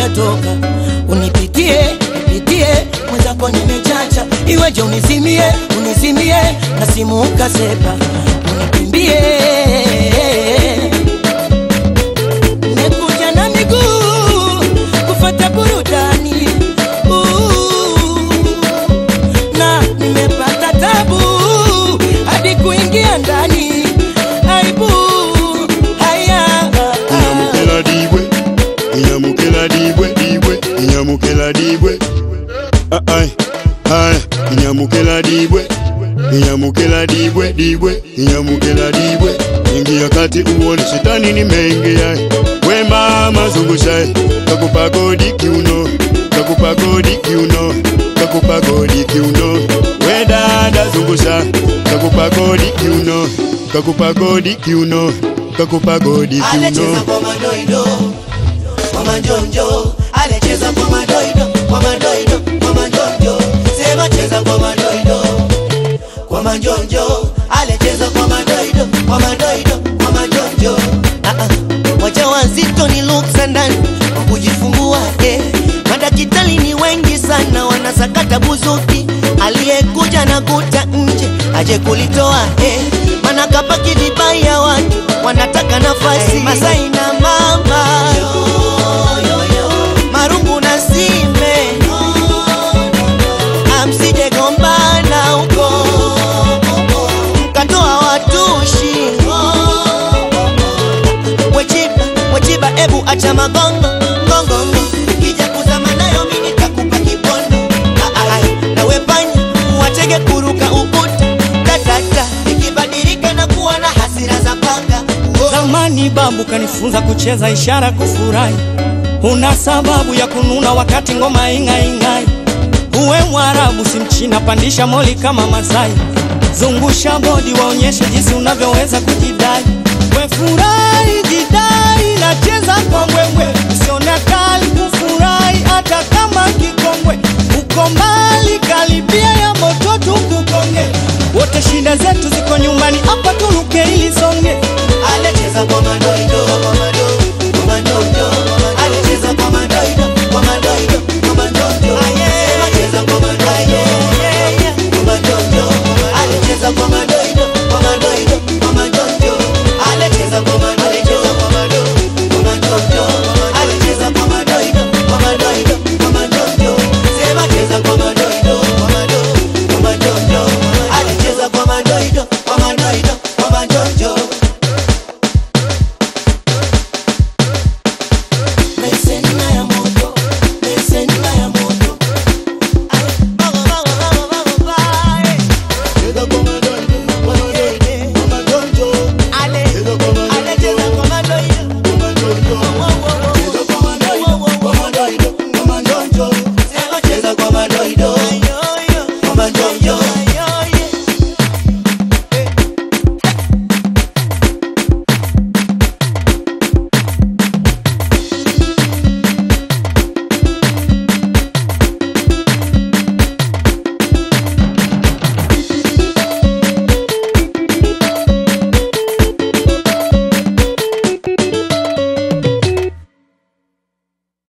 utatoka unipitie nipitie mwenzako nimechacha iweje unizimie unizimie na simu ukasepa unikimbie nekuja na miguu kufata burudani Ooh, na nimepata tabu hadi kuingia ndani aibu haya inyamukela dibwe inyamukela dibwe dibwe inyamukela dibwe Ah, ai haya inyamukela dibwe inyamukela dibwe dibwe inyamukela dibwe ingia kati uone shetani nimeingia we mama zungusha kakupa godi kiuno kakupa godi kiuno kakupa godi kiuno we dada zungusha kakupa godi kiuno kakupa godi kiuno kakupa godi Alecheza kiuno kwa madoido kwa manjonjo, alecheza kwa madoido kwa madoido kwa manjonjo, sema cheza kwa madoido kwa manjonjo, alecheza kwa madoido kwa madoido kwa manjonjo. Ah, ah. Wajawazito ni luksa ndani kwa kujifungua eh. Madakitari ni wengi sana wanasakata buzuki, aliyekuja na kuta nje aje kulitoa eh. Mana kapaki vibaya watu wanataka nafasi Masai na mama marungu na sime amsije gombana huko mkatoa watushi wechiba wechiba ebu acha magongo ngongongo ukija kuzama nayo mimi nitakupa kibondo Ah, ah, ah. na wepanya watege kuruka ukuta tatata ikibadilika na kuwa na hasira za panga Oh. Zamani babu kanifunza kucheza ishara kufurahi, una sababu ya kununa wakati ngoma ing'aing'ai. Uwe Mwarabu si Mchina, pandisha moli kama Masai, zungusha bodi waonyeshe jinsi unavyoweza kujidai. We furahi, jidai, nacheza kwa mbwembwe, usione kali kufurahi hata kama kikongwe. Uko mbali, karibia ya moto tukukonge, wote shida zetu ziko nyumbani